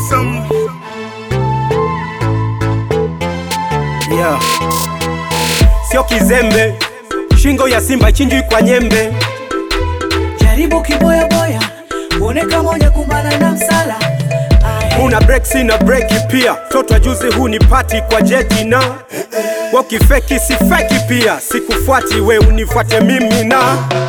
awesome. yeah. Sio kizembe, shingo ya simba ichinjwi kwa nyembe. jaribu kiboyaboya uone kama hujakumbana na msala Ahe. Una break sina breki pia, toto juzi huu ni pati kwa jeti na wakifeki si feki pia, sikufuati we unifuate mimi na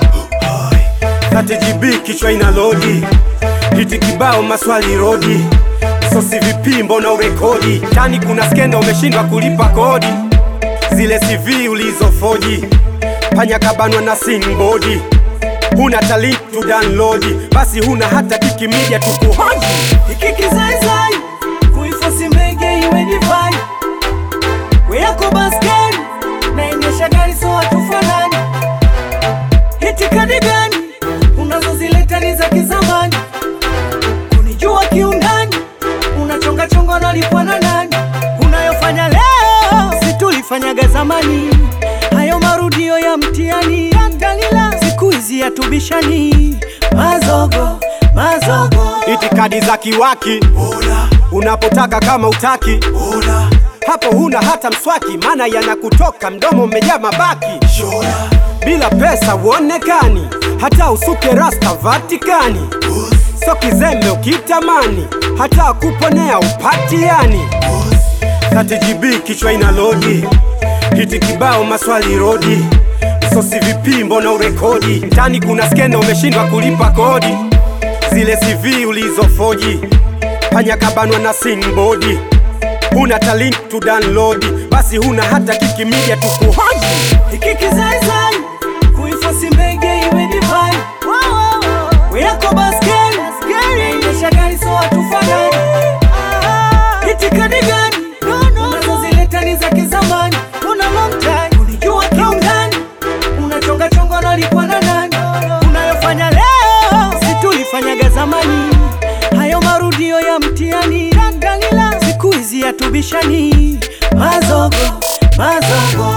30GB kichwa ina lodi, hiti kibao maswali rodi, sosi vipi mbona urekodi, tani kuna skenda umeshindwa kulipa kodi, zile CV ulizofoji, panya kabanwa na singbodi huna talent to download, basi huna hata kikimidia tukuhoji hiki kizaizai kuifosi mbege iwe divai we yako baskeli naendesha gari so hatufanani hitikadi gani unazozileta ni za kizamani kunijua kiundani unachongachonga unalipwa na nani unayofanya leo si tulifanyaga zamani hayo marudio ya mtiani angalila siku hizi yatubishani mazogo mazogo itikadi za kiwaki unapotaka kama utaki hapo huna hata mswaki maana yanakutoka mdomo umejaa mabaki bila pesa uonekani hata usuke rasta vatikani so kizembe ukitamani hata kuponea upatiani 30GB kichwa ina lodi hiti kibao maswali rodi sosi vipi mbona urekodi mtani kuna skenda umeshindwa kulipa kodi zile CV ulizofoji panya kabanwa na singbodi huna talent to download basi huna hata kikimidia tukuhoji hiki kizaizai kuifosi mbege iwe divai we yako baskeli endesha gari so hatufanani itikadi gani unazozileta ni za kizamani una long time unijua kiundani unachongachonga unalipwa na nani unayofanya leo si tulifanyaga zamani hayo marudio ya mtiani angalila siku hizi yatubishani mazogo mazogo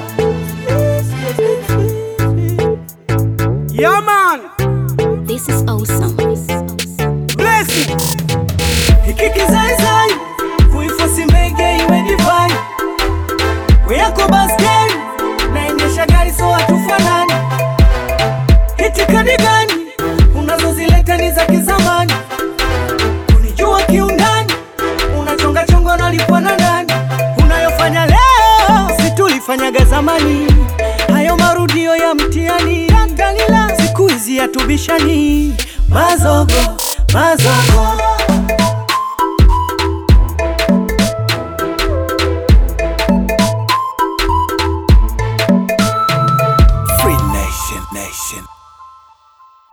yeah man This is awesome. bless it hiki kizaizai kuifosi mbege iwe divai we yako baskeli naendesha gari so hatufanani hitikadi gani unazozileta ni za kizamani kunijua kiundani unachongachonga unalipwa na nani unayofanya leo si tulifanyaga zamani hayo marudio ya mtiani angalila siku hizi yatubishani mazogo mazogo